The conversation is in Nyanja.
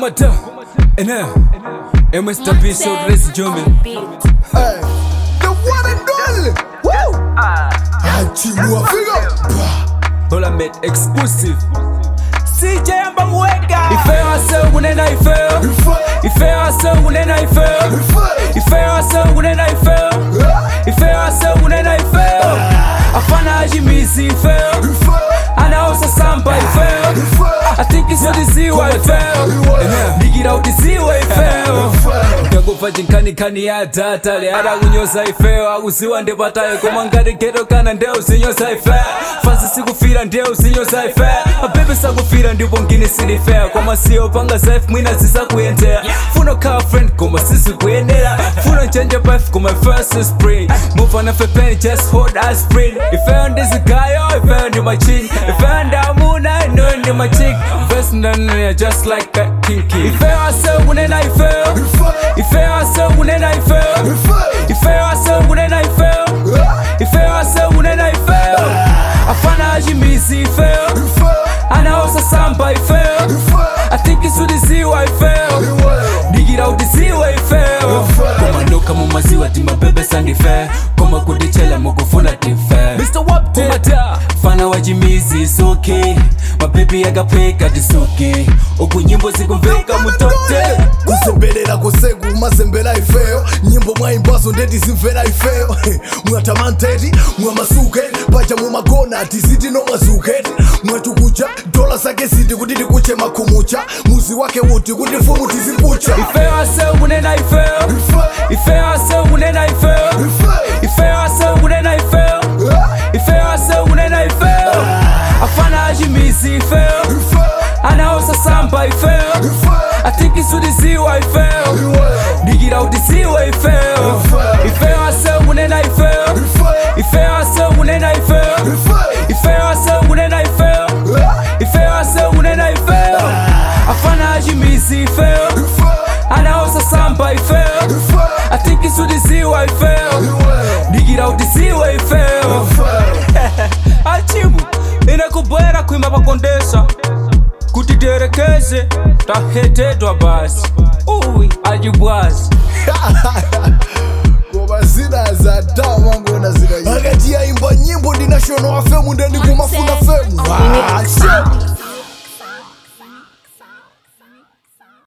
Kumata, and now, Mr. B, so let's jump in. Hey, the one and only. Woo! Achimua figa. Hola mate, exclusive. CJ amba mweka. Ife wase unena ife. Ife wase unena ife. Ife wase unena ife. Ife wase unena ife. Afana ajimisi ife. Anaosa samba ife. I think it's what is you I feel. Digira utisiwe ife. Ndakubva chinkanikani ya data leara kunyosa ife akuziwa ndepatayo koma ngati geto kana ndeu zinyosa ife fansi sikufira ndeu zinyosa ife mabebe sakufira ndipo ngini silife koma siyo panga safe mwina zisakuyendera funo khala friend koma sizikuyendera funo change life koma first is spring move on a pen just hold us spring ifeyo ndizigayo ifeyo ndi machin ifeyo ndamuna ino ndi machik first nanaya just like a kinky ifeyo ase unena ifeyo ifeyo ase unena ifeyo ifeyo ase unena ifeyo ifeyo ase unena ifeyo afana ajimisi ifeyo anaosa samba ifeyo I think it's udiziwa ifeyo digira udiziwa ifeyo koma ndoka mumaziwa timabebe sandife koma kutichela mukufuna tife Mr. Wapta fana wajimizi suki mabebi yakapweka tisuki uku nyimbo zikumveka mutote kuzembelela kuseku mazembela ifeyo nyimbo mwaimbazo ndeti zimvera ifeyo mwatamanteti mwamasuketi paja mumagona tiziti nomwazuketi mwatukucha dola zake ziti kuti tikuche makhumucha muzi wake uti kuti mfumu tizimpucha ifeyo ase unena ifeyo ifeyo ase unena ifeyo ifeyo ase unena ifeyo ifeyo ase unena ifeyo afana ajimisi ifeyo anaosa samba ifeyo I think it's udiziwa ifeyo digira udiziwa ifeyo ifeyo ase unena ifeyo ifeyo ase unena ifeyo ifeyo ase unena ifeyo ifeyo ase unena ifeyo afana ajimisi ifeyo anaosa samba ifeyo I think it's udiziwa ifeyo digira udiziwa ifeyo achimu inakubwera kuimba pakondesa kuti terekeze tahetedwa basi uwi ajibwazi koma zina za tawa ngona zina akati yaimba nyimbo ndinashono wa femu ndeni kumafuna femu Ah, shit.